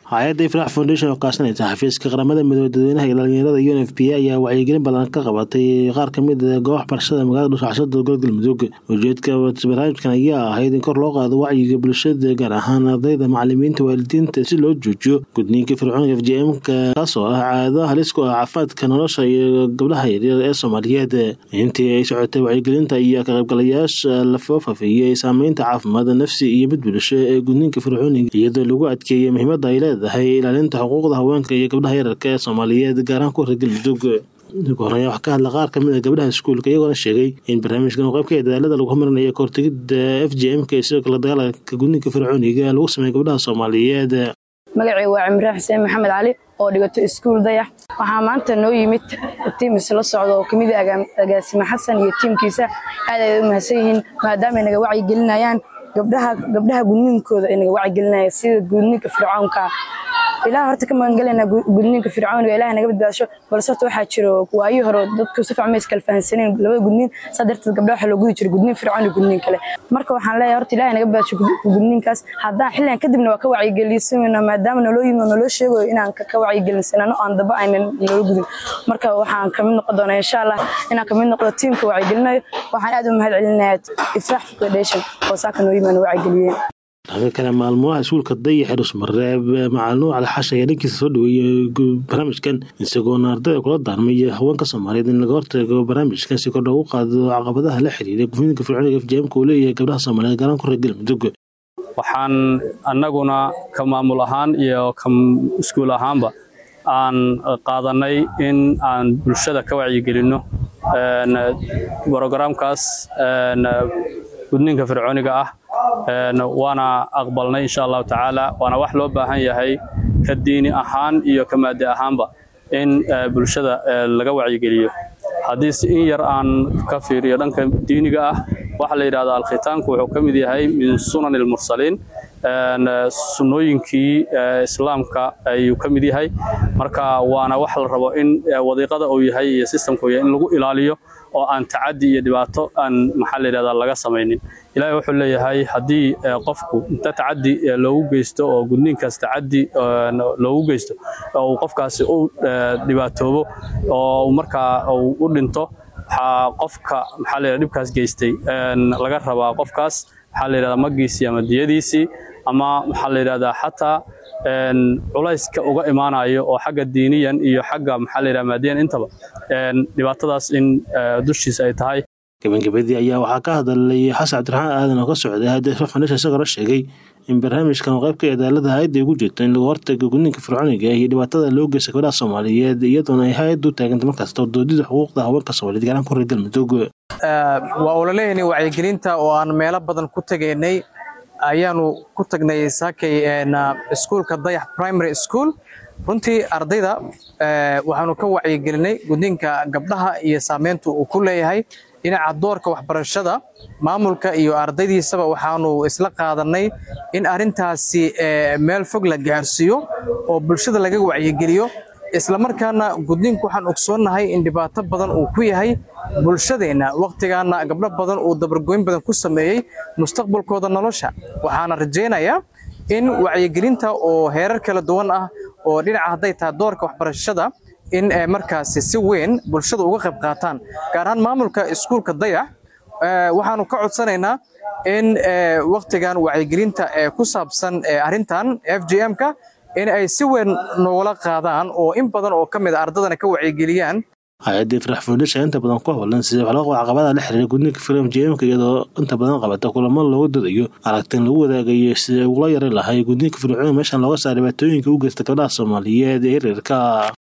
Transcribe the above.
hay-adda ifrax foundation oo kaashanaysa xafiiska qaramada midoobe dadweynaha iyo dhalinyarada un f p ayaa wacyigelin badan ka qabatay qaar kamid a goobaha barashada magaalada dhusaxashada gobolka galmudug ujeedka barnaamijkan ayaa ahayd in kor loo qaado wacyiga bulshada gaar ahaan ardayda macalimiinta waalidiinta si loo joojiyo gudniinka fircoonka f j m-ka kaasoo ah caado halis ku ah caafimaadka nolosha iyo gabdhaha yaryar ee soomaaliyeed intii ay socotay wacyigelinta iyo ka qaybgalayaasha lafoo fafeeyey saameynta caafimaad nafsi iyo mid bulsho ee gudniinka fircooniga iyadoo lagu adkeeyey muhiimada ay leedahay ilaalinta xuquuqda haweenka iyo gabdhaha yararka ee soomaaliyeed gaarahaan ku hora galmudug ugu horeya wax ka hadla qaar kamid a gabdhaha iskuulka iyagoona sheegay in barnaamijkan uu qaybka dadaalada lagu horumarinayo kahortegida f j m-ka iyo sidoo kale dagaalanka gudniinka fircooniga lagu sameeya gabdhaha soomaaliyeed magacay waa cimraan xuseen maxamed cali oo dhigato iskuul dayax waxaa maanta noo yimid tiim isla socda oo kamid agaasime xasan iyo tiimkiisa aad ay u mahadsan yihiin maadaama ay naga wacyigelinayaan gabdhaha gabdhaha gudniinkooda ay naga wacyigelinayaan sida gudniinka fircoonka ilaah horta ka magangalayna gudniinka fircooniga ilaah naga badbaasho balse horta waxaa jiro waayii hore dadku si fiican ma iskala fahansaneen labada gudniin saa darteed gabdhaha waxaa loo gudi jiray gudniin fircoon iyo gudniin kale marka waxaan leeyahay horta ilaah naga badbaasho gudniinkaas haddaan xilligan kadibna waa ka wacyigelisanaynaa maadaama naloo yimi oo naloo sheegayo inaan ka wacyigelinsanano aan daba aynan naloo gudin marka waxaan kamid noqon doonaa insha allah inaan kamid noqdo tiimka wacyigelinayo waxaan aad u mahad celinayaa ifraax foundation oo saaka noo yimi aan wacyigeliyeen dhanka kale maalmaha iskuulka dayax dhusmareeb macalin cali xash ayaa dhankiisa soo dhaweeyey barnaamijkan isagoona ardayda kula daarmay haweenka soomaaliyeed in laga hortago barnaamijkan si kor loogu qaado caqabadaha la xiriira gudniinka fircooniga f j m-ka uu leeyahay gabdhaha soomaaliyeed gaaraan ku reer galmudug waxaan annaguna ka maamul ahaan iyo ka iskuul ahaanba aan qaadanay in aan bulshada ka wacyigelinno brogaraamkaas gudniinka fircooniga ah waana aqbalnay insha allahu tacaala waana wax loo baahan yahay ka diini ahaan iyo ka maadi ahaanba in bulshada laga wacyigeliyo haddii si in yar aan ka fiiriyo dhanka diiniga ah waxaa la yidhahdaa alkhitaanku wuxuu ka mid yahay min sunan ilmursaliin sunnooyinkii islaamka ayuu ka mid yahay marka waana wax la rabo in wadiiqada uu yahay iyo sistamka uu yahay in lagu ilaaliyo oo aan tacadi iyo dhibaato aan maxaa la yidhahdaa laga samaynin ilaahay wuxuu leeyahay haddii qofku inta tacadi loogu geysto oo gudniinkaas tacadi loogu geysto oo uu qofkaasi u dhibaatoobo oo markaa uu u dhinto waxaa qofka maxaa la yidhahdaa dhibkaas geystay laga rabaa qofkaas maxaa la yidhahdaa magiisii ama diyadiisii ama maxaa la yidhahdaa xataa culayska uga imaanayo oo xagga diiniyan iyo xagga maxaa la yidhahdaa maadiyan intaba dhibaatadaas in dushiisa ay tahay gabagabadii ayaa waxaa ka hadlay xasan cabdiraxmaan aadan oo ka socday hayadda ifrax foundation isagoona sheegay in barnaamijkan uu qaybka cadaalada hay-adda ay ugu jirto in lagu hortago gudniinka fircooniga iyo dhibaatada loo geysta gabdhaha soomaaliyeed iyadoona ay hay-addu taaganta markasta doodida xuquuqda haweenka soomaaliyeed gaaraan ku reer galmudug waa ula leeyahnay wacyigelinta oo aan meelo badan ku tegaynay ayaanu ku tagnay saakay iskuulka dayax primary school runtii ardayda waxaanu ka wacyigelinay gudniinka gabdhaha iyo saameynta uu ku leeyahay dhinaca doorka waxbarashada maamulka iyo ardaydiisaba waxaanu isla qaadanay in arrintaasi meel fog la gaarsiiyo oo bulshada laga wacyigeliyo islamarkaana gudniinku waxaan ogsoonnahay in dhibaato badan uu ku yahay bulshadeenna wakhtigaana gabdho badan uu dabargoyn badan ku sameeyey mustaqbalkooda nolosha waxaana rajaynayaa in wacyigelinta oo heerar kala duwan ah oo dhinaca hadday tahay doorka waxbarashada in markaasi si weyn bulshada uga qayb qaataan gaar ahaan maamulka iskuulka dayax waxaanu ka codsanaynaa in wakhtigan wacyigelinta ku saabsan arrintan f j m-ka in ay si weyn noogula qaadaan oo in badan oo ka mid a ardadana ka wacyigeliyaan hay-adda ifrax foundation inta badan ku howlan sida wax laga caqabada la xiriira gudniinka firam jmka iyadoo inta badan qabata kulamo looga dadayo aragtin lagu wadaagayo sida ugula yari lahay gudniinka fircooniga meeshan looga saara dhibaatooyinka u geysta gabdhaha soomaaliyeed ee yaryarka